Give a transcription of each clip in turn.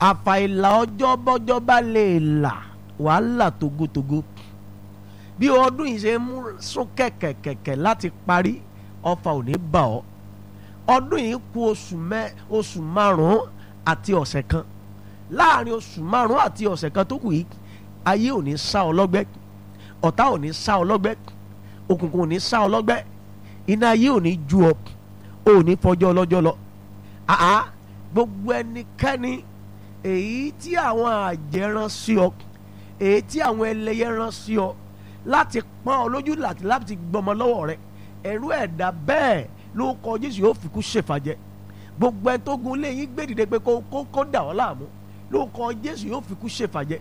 àfàìlà ọjọ́ bọ́jọ́ bá lè là wàhálà togotogo bí ọdún yìí ṣe ń mú sún kẹ̀kẹ̀kẹ̀kẹ̀ láti parí ọfà ò ní bà ọ́ ọdún yìí kù oṣù mẹ́ oṣù márùn-ún àti ọ̀sẹ̀ kan láàrin oṣù márùn-ún àti ọ̀sẹ̀ kan tó kù yìí ayé ò ní sá ọ lọ́gbẹ́ ọ̀tá ò ní sá ọ lọ́gbẹ́ òkùnkùn ò ní sá ọ lọ́gbẹ́ iná ayé ò ní ju ọ ò ní fọjọ́ ọlọ́jọ́ lọ àá gbogbo ẹnikẹ́ni èyí tí àwọn àjẹ́ rán sí ọ èyí tí àwọn ẹlẹ́yẹ rán sí ọ láti pọ́n ọ lójú láti láti gbọmọ lọ́wọ́ rẹ ẹ̀rú ẹ̀dá bẹ́ẹ̀ ló kọ Jésù yóò fi kú ṣèfàjẹ́ gbogbo ẹni tó gun léyìn gbé dìde pé kó kó kó dà ọ́ láàmú ló kọ Jésù yóò fi kú ṣèfàjẹ́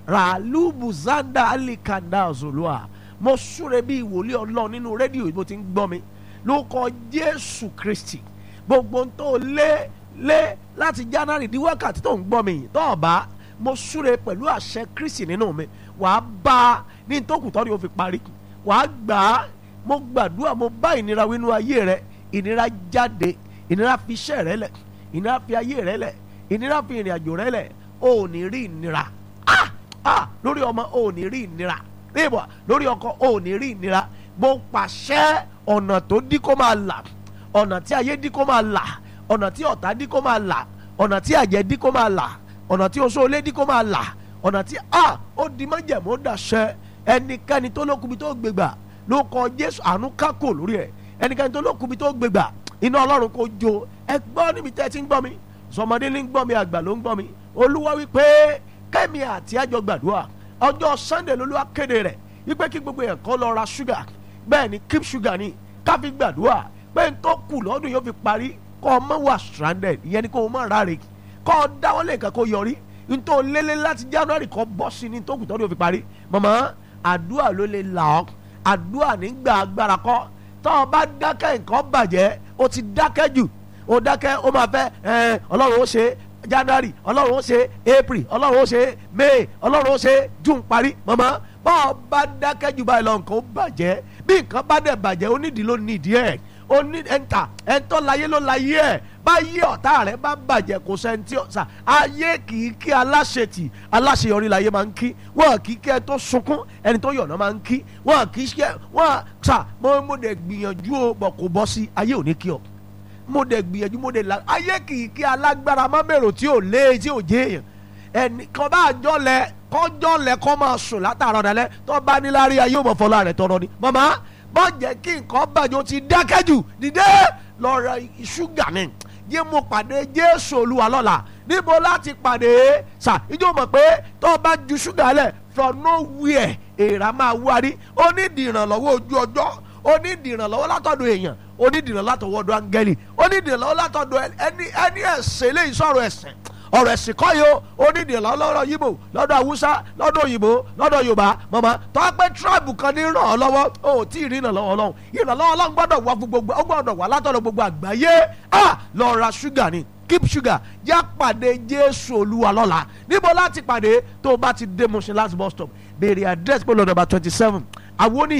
ràlúbù zanda alikanda zolua mo súre bí ìwòlé Ọlọ́run nínú rédíò bó ti ń gbọ́ mi ló kọ Jésù Kristi gbogbo ń tó lé lé láti January di wákàtí tó ń gbọ́ mi yìí tó ọ̀bá mo súre pẹ̀lú àṣẹ Kristi nínú mi wàá bá a ní tókù tọ́ ni ó fi parí wàá gbà á mo gbàdúrà mo bá ìnira wínú ayé rẹ ìnira jáde ìnira fi iṣẹ́ rẹ lẹ̀ ìnira fi ayé rẹ lẹ̀ ìnira fi ìrìn àjò rẹ lẹ̀ o ò ní rí ìnira ah ah lórí ọmọ o ò ní rí ìnira níbọ̀ lórí ọkọ o ò ní rí ìnira mo pàṣẹ ọ̀nà tó dí kó máa là ọ̀nà tí ayé dí kó máa là ọ̀nà tí ọ̀tá dí kó máa là ọ̀nà tí àjẹ́ dí kó máa là ọ̀nà tí oṣó olé dí kó máa là ọ̀nà tí a ó di májẹ̀mú ó dàṣẹ ẹnikẹ́ni tó lókùnbi tó gbégbà ló kọ Jésù àánú kákò lórí ẹ̀ ẹnikẹ́ni tó lókùnbi tó gbégbà iná Ọlọ́run kò jó ẹ gbọ́ níbi tẹ́ ẹ ti ń gbọ́ mi sọmọdé ní ń gbọ́ mi àgbà ló ń gbọ́ mi Olúwa wípé kẹ́mi àti àjọ gbàdúrà ọjọ́ Sunday lolúwa kéde rẹ̀ wípé kí gbogbo yẹn kó lọ ra ṣúgà bẹ́ẹ̀ ni keep sugar ni ká fi gbàdúrà pé n tó kù lọ́dún yóò fi parí kọ́ ọ mọ̀ wà stranded ìyẹn ni kó o mọ̀ ráre kọ́ ọ dáwọ́lé nǹkan kó yọrí n tó lélé láti January kọ́ bọ́ sí ni tó kù tọ́dún yóò fi parí mọ̀mọ́ àdúrà ló lè là ọ́ àdúrà nígbà agbára kọ́ tọ́ ọ bá dákẹ́ nǹkan bàjẹ́ o ti dákẹ́ jù o dákẹ́ o máa fẹ́ ẹ ọlọ́run ó ṣe January ọlọ́run ó ṣe April ọlọ́run ó ṣe May ọlọ́run ó ṣe June parí mọ̀mọ́ bá ọ bá dákẹ́ jù báyìí lọ nǹkan ó bàjẹ́ bí nǹkan bá dẹ̀ bàjẹ́ onídìí ló nídìí ẹ̀ oní ẹ̀ńtà ẹ̀ńtọ́ láyé ló láyé ẹ̀ báyé ọ̀tá rẹ̀ bá bàjẹ́ kò sẹ́ńtì ọ̀sà ayé kì í kí aláṣetì aláṣeyọrí láyé máa ń kí wọ́n kì í kí ẹ tó sunkún ẹni tó yọ̀nà máa ń kí wọ́n kì í ṣe wọ́n sà mo mo dẹ̀ gbìyànjú o bọ̀ kò bọ́ sí ayé ò ní kí ọ mo dẹ̀ gbìyànjú mo dẹ̀ la ayé kì í kí alágbára má bèrò tí ò lé tí ò jẹ́ èèyàn ẹnì kan bá jọ lẹ kọjọ lẹ kọ máa sùn látàrọ dalẹ tó bá níláárí ayé òmò fọlá rẹ tọrọ ni màmá má jẹ́ kí nǹkan bàjẹ́ o ti dákẹ́ jù dìde lọ ra ṣúgà ni yé mo pàdé Jésù Olúwa lọ́la níbo láti pàdé sà ìjọ mọ̀ pé tó bá ju ṣúgà lẹ̀ from nowhere èèrà máa wárí onídìí ìrànlọ́wọ́ ojú ọjọ́ onídìí ìrànlọ́wọ́ látọ̀dọ̀ èèyàn onídìí ìrànlọ́wọ́ látọ̀dọ̀ áńgẹ́lì onídìí ìrànlọ́wọ́ látọ̀dọ̀ ẹni ẹni ẹ̀sẹ̀ lè sọ̀rọ̀ ẹ̀sẹ̀ ọ̀rọ̀ ẹ̀sìn kọ́ yìí o onídìí lọ́dọ̀ yíbò lọ́dọ̀ haúsá lọ́dọ̀ òyìnbó lọ́dọ̀ yorùbá mọ̀mọ́ tọ́ pé tíráàbù kan ní ràn ọ́ lọ́wọ́ o ò tí ì rí ìrànlọ́wọ́ ọlọ́run ìrànlọ́wọ́ ọlọ́run gbọ́dọ̀ wá fún gbogbo ó gbọ́dọ̀ wá látọ̀dọ̀ gbogbo àgbáyé à lọ ra ṣúgà ni keep sugar yá pàdé jésù olúwa lọ́la níbo láti pàdé tó o bá ti dé Mushin last bus stop béèrè address pé lọ́dọ̀ bá twenty seven àwọn oní